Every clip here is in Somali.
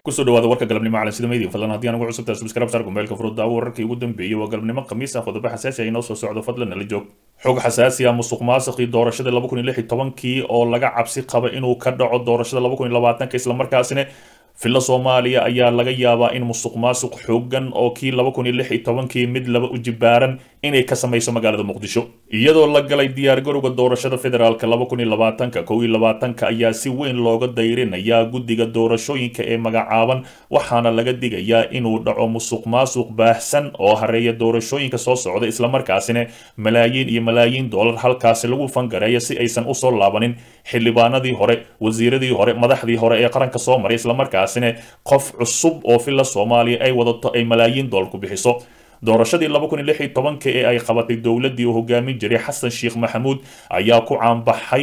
kusoo dhawaada warka galabnimo calan sida media fadlan haddii aan ugu cusubtahay subscribe saar gombeelka furudaawo wararkii ugu dambeeyey waa galabnimo khamiis ah qodobo xasaasi ah inoo soo socdo fadlan nala joog xog xasaasi ah musuq maasuqii doorashada laba kun iyo lix iyo tobankii oo laga cabsi qaba inuu ka dhaco doorashada laba kun iyo labaatanka islamarkaasina filla soomaaliya ayaa laga yaabaa in musuq maasuq xoogan oo kii laba kun iyo lix iyo tobankii mid laba u jibaaran inay ka samayso magaalada muqdisho iyadoo la galay diyaargarowga doorashada federaalka laba kun iyo labaatanka kow iyo labaatanka ayaa si weyn looga dayrinayaa guddiga doorashooyinka ee magacaaban waxaana laga digayaa inuu dhaco musuq maasuq baahsan oo hareeya doorashooyinka soo socda islamarkaasina malaayiin iyo malaayiin doolar halkaasi lagu fangareeya si aysan usoo laabanin xildhibaanadii hore wasiiradii hore madaxdii hore ee qaranka soo maray islamarkaasina qof cusub oo filla soomaaliya ay wadato ay malaayiin doolar ku bixiso doorashadii laba kun iyo lix iyo tobanka ee ay qabatay dowladdii uu hogaamin jiray xasan sheekh maxamuud ayaa ku caanbaxay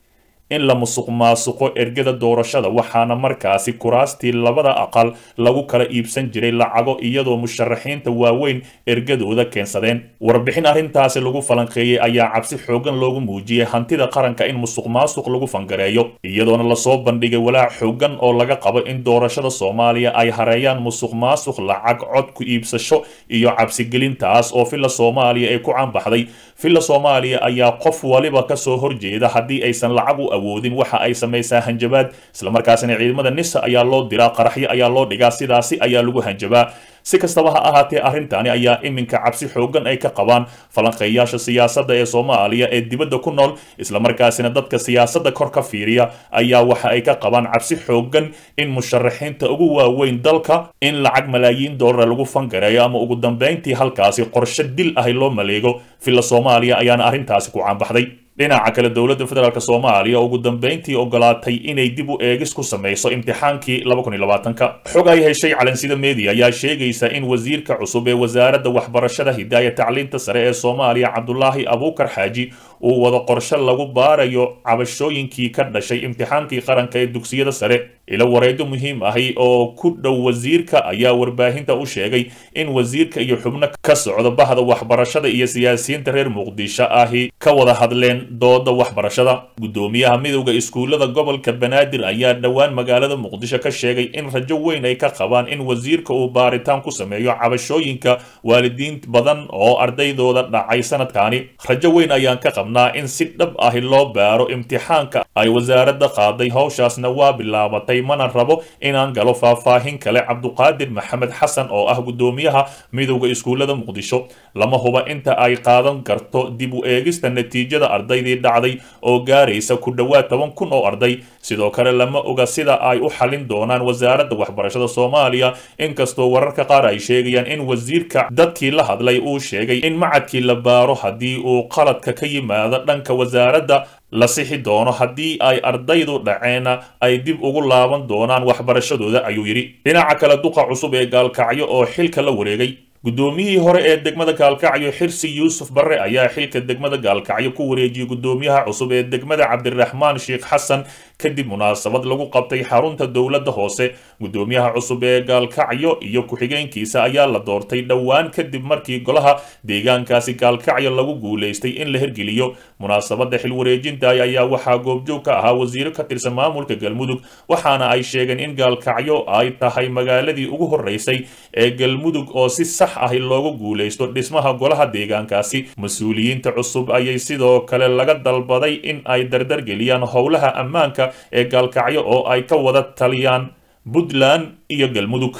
in la musuq maasuqo ergada doorashada waxaana markaasi kuraastii labada aqal lagu kala iibsan jiray lacago iyadoo musharaxiinta waaweyn ergadooda keensadeen warbixin arrintaasi lagu falanqeeyey ayaa cabsi xoogan loogu muujiyey hantida qaranka in musuq maasuq lagu fangareeyo iyadoona lasoo bandhigay walaac xoogan oo laga qabo in doorashada soomaaliya ay hareeyaan musuq maasuq lacag cod ku iibsasho iyo cabsigelintaas oo filla soomaaliya ee ku caanbaxday filla soomaaliya ayaa qof waliba kasoo horjeeda haddii aysan lacag u awoodin waxa ay samaysaa hanjabaad islamarkaasina ciidamada nisa ayaa loo diraa qaraxyo ayaa loo dhigaa sidaasi ayaa lagu hanjabaa si kastaba ha ahaatee arrintani ayaa iminka cabsi xoogan ay ka qabaan falanqeeyaasha siyaasadda ee soomaaliya ee dibadda ku nool islamarkaasina dadka siyaasadda kor ka fiiriya ayaa waxa ay ka qabaan cabsi xoogan in musharaxiinta ugu waaweyn dalka in lacag malaayiin doolara lagu fangareeyo ama ugu dambeyntii halkaasi qorshe dil ahi loo maleego filla soomaaliya ayaana arrintaasi ku caanbaxday dhinaca kale dowladda federaalk soomaaliya ugu dambeyntii ogolaatay inay dib u eegis ku samayso imtixaankii laba kun iyo labaatanka xog ay heshay calansida media ayaa sheegaysa in wasiirka cusub ee wasaaradda waxbarashada hidaaya tacliinta sare ee soomaaliya cabdulaahi abuukar xaaji uu wado qorshe lagu baarayo cabashooyinkii ka dhashay imtixaankii qaranka ee dugsiyada sare ilo wareedo muhiim ahi oo ku dhow wasiirka ayaa warbaahinta u sheegay in wasiirka iyo xubno ka socda bahda waxbarashada iyo siyaasiyiinta reer muqdisho ahi ka wada hadleen dooda waxbarashada guddoomiyaha midowda iskuullada gobolka banaadir ayaa dhowaan magaalada muqdisho ka sheegay in rajo weyn ay ka qabaan in wasiirka uu baaritaan ku sameeyo cabashooyinka waalidiin badan oo ardaydooda dhacay sanadkaani rajo weyn ayaan ka qabnaa in si dhab ahi loo baaro imtixaanka ay wasaaradda qaaday howshaasna waa bilaabatay mana rabo inaan galo faahfaahin kale cabduqaadir maxamed xasan oo ah guddoomiyaha midowda iskuullada muqdisho lama huba inta ay qaadan karto dib u eegista natiijada ardaydii dhacday oo gaaraysa ku dhowaad toban kun oo arday sidoo kale lama oga sida ay u xalin doonaan wasaaradda waxbarashada soomaaliya inkastoo wararka qaar ay sheegayaan in wasiirka dadkii la hadlay uu sheegay in macadkii la baaro haddii uu qaladka ka yimaado dhanka wasaaradda la sixi doono haddii ay ardaydu dhaceena ay dib ugu laaban doonaan waxbarashadooda ayuu yidhi dhinaca kale duqa cusub ee gaalkacyo oo xilka la wareegay guddoomiyihii hore ee degmada gaalkacyo xirsi yuusuf barre ayaa xilka degmada gaalkacyo ku wareejiyey guddoomiyaha cusub ee degmada cabdiraxmaan sheekh xasan kadib munaasabad lagu qabtay xarunta dowladda hoose guddoomiyaha cusub ee gaalkacyo iyo ku-xigeenkiisa ayaa la doortay dhowaan kadib markii golaha deegaankaasi gaalkacyo lagu guulaystay in la hirgeliyo munaasabadda xilwareejinta ayaa waxaa goobjoog ka ahaa wasiiro ka tirsan maamulka galmudug waxaana ay sheegeen in gaalkacyo ay tahay magaaladii ugu horeysay ee galmudug oo si sax ahi loogu guulaysto dhismaha golaha deegaankaasi mas-uuliyiinta cusub ayay sidoo kale laga dalbaday in ay dardargeliyaan howlaha ammaanka ee gaalkacyo oo ay ka wada taliyaan puntland iyo galmudug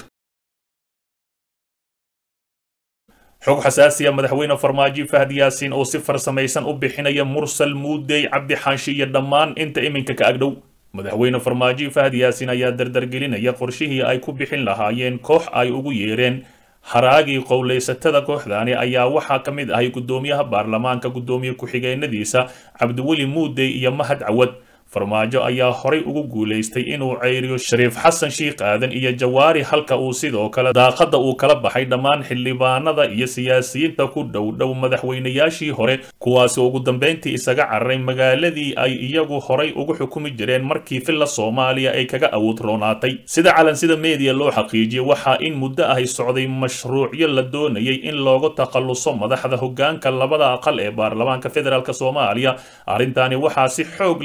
xog xasaasiya madaxweyne farmaajo fahd yaasiin oo si farsamaysan u bixinaya mursal muudey cabdi xaashi iyo dhammaan inta iminka ka agdhow madaxweyne farmaajo fahd yaasiin ayaa dardargelinaya qorshihii ay ku bixin lahaayeen koox ay ugu yeereen haraagii qowlaysatada kooxdani ayaa waxaa ka mid ahay guddoomiyaha baarlamaanka guddoomiye ku-xigeenadiisa cabdiweli muudey iyo mahad cawad farmaajo ayaa horay ugu guulaystay inuu ceyriyo shariif xasan shiikh aadan iyo jawaari halka uu sidoo kale daaqadda uu kala baxay dhammaan xildhibaanada iyo siyaasiyiinta ku dhow dhow madaxweynayaashii hore kuwaasi ugu dambeyntii isaga cararay magaaladii ay iyagu horay ugu xukumi jireen markii filla soomaaliya ay kaga awood roonaatay sida calansida meediya loo xaqiijiyey waxaa in muddo ahy socday mashruucyo la doonayay in looga takhalluso madaxda hoggaanka labada aqal ee baarlamaanka federaalk soomaaliya arrintaani waxaa si xoog leh loo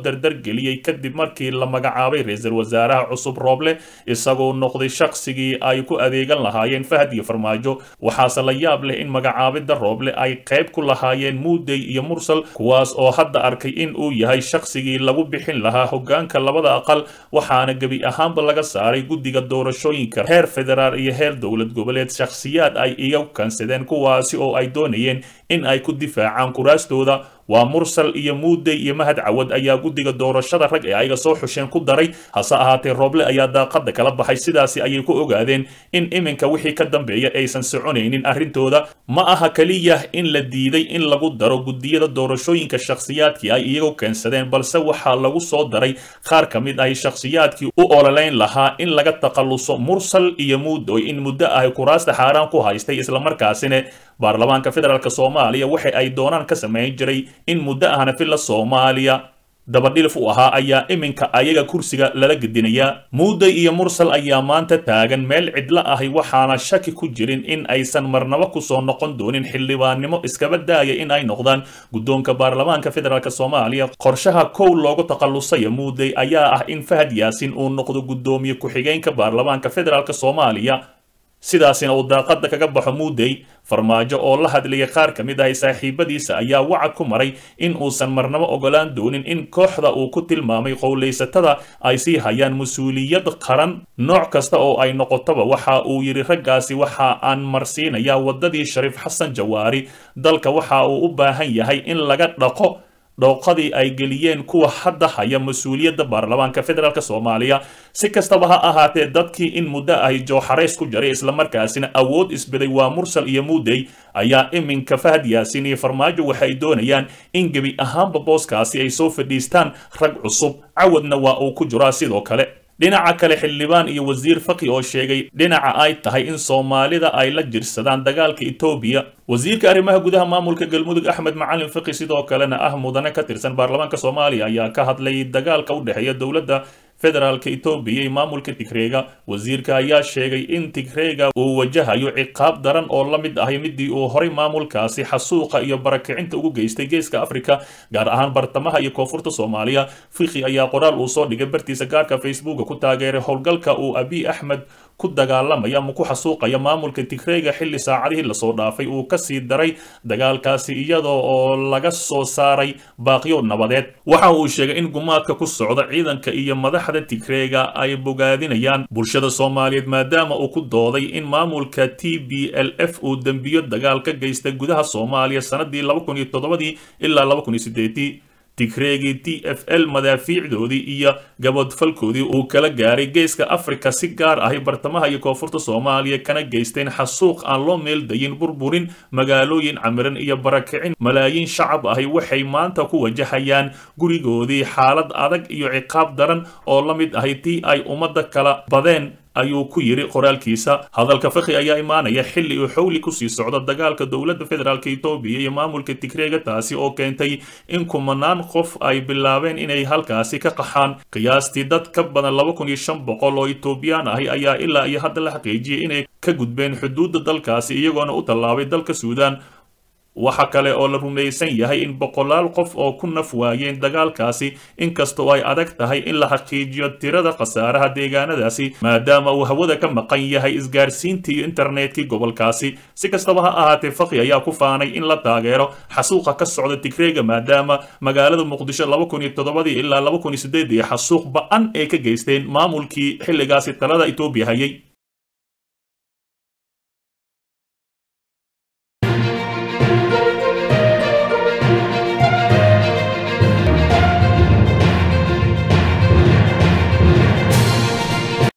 dardargeliyey kadib markii la magacaabay ra-iisul wasaaraha cusub rooble isagoo noqday shaqsigii ay ku adeegan lahaayeen fahad iyo farmaajo waxaase la yaab leh in magacaabidda rooble ay qayb ku lahaayeen muudey iyo mursal kuwaas oo hadda arkay in uu yahay shaqsigii lagu bixin lahaa hogaanka labada aqal waxaana gebi ahaanba laga saaray guddiga doorashooyinka heer federaal iyo heer dowlad goboleed shakhsiyaad ay iga kansadeen kuwaasi oo ay doonayeen in ay ku difaacaan kuraastooda waa mursal iyo muudey iyo mahad cawad ayaa guddiga doorashada rag ee ayaga soo xusheen ku daray hase ahaatee rooble ayaa daaqada kala baxay sidaasi ayay ku ogaadeen in iminka wixii ka dambeeya aysan soconaynin arrintooda ma aha keliya in la diiday in lagu daro guddiyada doorashooyinka shakhsiyaadkii ay iyagu keensadeen balse waxaa lagu soo daray qaar ka mid ahi shakhsiyaadkii u ololeyn lahaa in laga takhalluso mursal iyo muudoy in muddo ahi kuraasta xaaraan ku haystay islamarkaasina baarlamaanka federaalk soomaaliya waxa ay doonaan ka samayn jiray in muddo ahna filla soomaaliya dabadhilif u ahaa ayaa iminka ayaga kursiga lala gedinayaa muuday iyo mursal ayaa maanta taagan meel cidlo ahi waxaana shaki ku jirin in aysan marnabo kusoo noqon doonin xildhibaannimo iskaba daaya in ay noqdaan guddoonka baarlamaanka federaalk soomaaliya qorshaha kow loogu takhallusaya muuday ayaa ah in fahad yaasin uu noqdo guddoomiye ku-xigeenka baarlamaanka federaalk soomaaliya sidaasina uu daaqada kaga baxo muudey farmaajo oo la hadlayay qaar ka mid ahay saaxiibadiisa ayaa wacad ku maray in uusan marnabo ogolaan doonin in kooxda uu ku tilmaamay qowlaysatada ay sii hayaan mas-uuliyad qaran nooc kasta oo ay noqotoba waxa uu yidhi raggaasi waxa aan marsiinayaa waddadii shariif xasan jawaari dalka waxa uu u baahan yahay in laga dhaqo dhooqadii ay geliyeen kuwa hadda haya mas-uuliyadda baarlamaanka federaalk soomaaliya si kastaba ha ahaatee dadkii in muddo ahy jooxarays ku jaray islamarkaasina awood isbeday waa mursal iyo muudey ayaa iminka fahad yaasin iyo farmaajo waxay doonayaan in gebi ahaanba booskaasi ay soo fadhiistaan rag cusub cawadna waa uu ku jiraa sidoo kale dhinaca kale xildhibaan iyo wasiir faki oo sheegay dhinaca ay tahay in soomaalida ay la jirsadaan dagaalka etoobiya wasiirka arrimaha gudaha maamulka galmudug axmed macalin faki sidoo kalena ah mudane ka tirsan baarlamaanka soomaaliya ayaa ka hadlay dagaalka u dhexeeya dowladda federaalka etoobiya iyo maamulka tigreega wasiirka ayaa sheegay in tigreega uu wajahayo ciqaab daran oo la mid ahay midii uu horay maamulkaasi xasuuqa iyo barakicinta ugu geystay geeska afrika gaar ahaan bartamaha iyo koonfurta soomaaliya fiqi ayaa qoraal uu soo dhigay bartiisa gaarka facebooka ku taageeray howlgalka uu abiy axmed ku dagaalamaya ama ku xasuuqaya maamulka tigreega xilli saacadihii lasoo dhaafay uu kasii daray dagaalkaasi iyadoo oo laga soo saaray baaqyo nabadeed waxa uu sheegay in gumaadka ku socda ciidanka iyo madaxda tigreega ay bogaadinayaan bulshada soomaaliyeed maadaama uu ku dooday in maamulka t b l f uu dembiyo dagaal ka geystay gudaha soomaaliya sanadii laba kun iyo toddobadii ilaa laba kun iyo sideedii tigreegii t f l madaafiicdoodii iyo gabadfalkoodii uu kala gaaray geeska afrika si gaar ahi bartamaha iyo koonfurta soomaaliya kana geysteen xasuuq aan loo meeldayin burburin magaalooyin camiran iyo barakicin malaayiin shacab ahi waxay maanta ku wajahayaan gurigoodii xaalad adag iyo ciqaab daran oo la mid ahi tii ay ummadda kala badeen ayuu ku yidhi qoraalkiisa hadalka fakhi ayaa imaanaya xilli uu xowli kusii socdo dagaalka dowladda federaalk etoobiya iyo maamulka tigreega taasi oo keentay in kumanaan qof ay bilaabeen inay halkaasi ka qaxaan qiyaastii dad ka badan laba kun iyo shan boqol oo etoobiyaan ahi ayaa ilaa iyo hadda la xaqiijiyey inay ka gudbeen xuduudda dalkaasi iyagoona u tallaabay dalka suudaan waxa kale oo la rumaysan yahay in boqolaal qof oo ku naf waayeen dagaalkaasi inkastoo ay adag tahay in la xaqiijiyo tirada khasaaraha deegaanadaasi maadaama uu hawada ka maqan yahay isgaarsiintii iyo internetkii gobolkaasi si kastaba ha ahaatee fakhi ayaa ku faanay in la taageero xasuuqa ka socda tigreega maadaama magaalada muqdisho laba kun iyo toddobadii ilaa laba kun iyo sideedii xasuuq ba-an ay ka geysteen maamulkii xilligaasi talada etoobiya hayay